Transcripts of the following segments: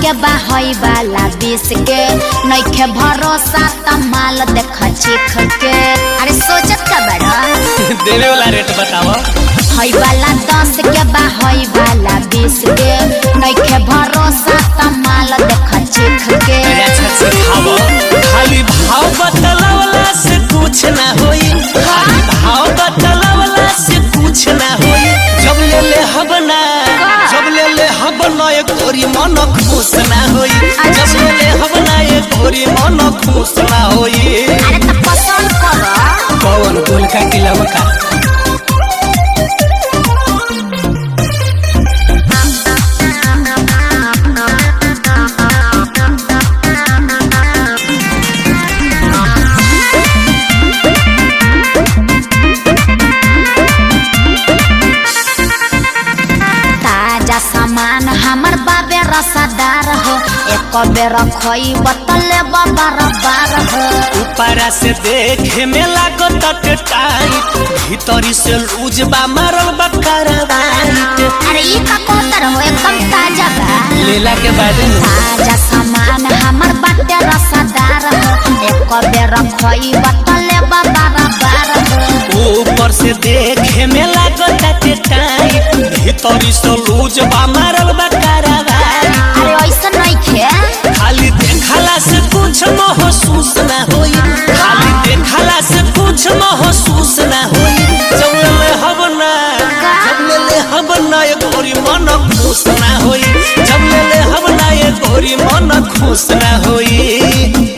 के बाहई वाला बीस के नइखे भरोसा त माल देख चीख के अरे सोचत का बड़ा देवे वाला रेट बताओ हई वाला दस के बाहई वाला बीस के नइखे भरोसा त माल देख चीख के अरे अच्छा से खाओ खाली भाव बतलावला से कुछ ना होई खाली भाव बतलावला से कुछ ना होई जब ले ले हब ना जब ले ले हब ना एक गोरी मन खुश ना होई जब ले ले हब ना एक गोरी मन खुश ना होई अरे त पसंद कर कौन गोल का किला का ताजा सामान हमर बाबे रसादार हो एक बेर खोई बतले बार बार हो ऊपरा से देखे में लागो तट टाइट भीतरी से लूज बा मारल बा करवाइट अरे ई का कोतर हो एकदम ताजा बा लेला के बाद में ताजा सामान हमर बाटे रसादार हो एक बेर खोई बतले बार बार हो ऊपर से देखे में लागो तट टाइट भीतरी से लूज बा मारल बा करवाइट अरे ऐसा नहीं खे खाली देखला से कुछ महसूस ना होई खाली देखला से कुछ महसूस ना होई जब ले हब ना जब ले ले हब ना ये गोरी मन खुश ना होई जब ले ले हब ना ये गोरी मन खुश ना होई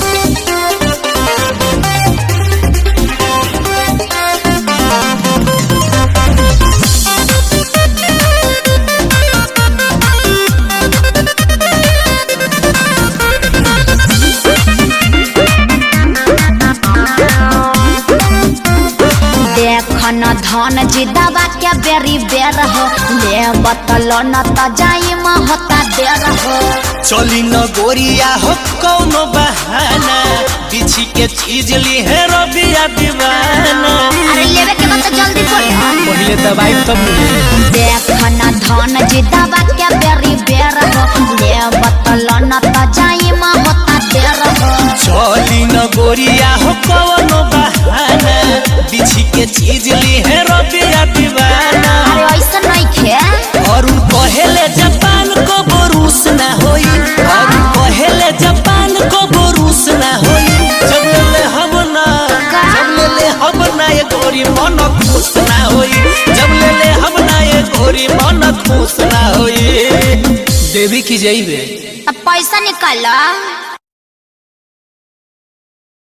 देख न धन जी दवा के बेरी बेर हो ले बतल न त जाई म होता देर हो चली न गोरिया हो कौनो बहाना बिछी के चीज ली है रबिया दीवाना अरे लेवे के बा त जल्दी बोल पहले दवाई तब मिले देख न धन जी दवा के बेरी बेर हो ले बतल न त जाई म होता देर हो चली न गोरिया हो कवनो बहाना बिछी के चीज ली है रबिया दीवाना अरे ऐसा नहीं खे और उ कहेले जापान को बोरूस ना होई और उ कहेले जापान को बोरूस ना होई जब ले ले हब ना जब ले ले हब ना ये गोरी मन खुश ना होई जब ले ले हब ना ये गोरी मन खुश ना होई देवी की जइबे अब पैसा निकाल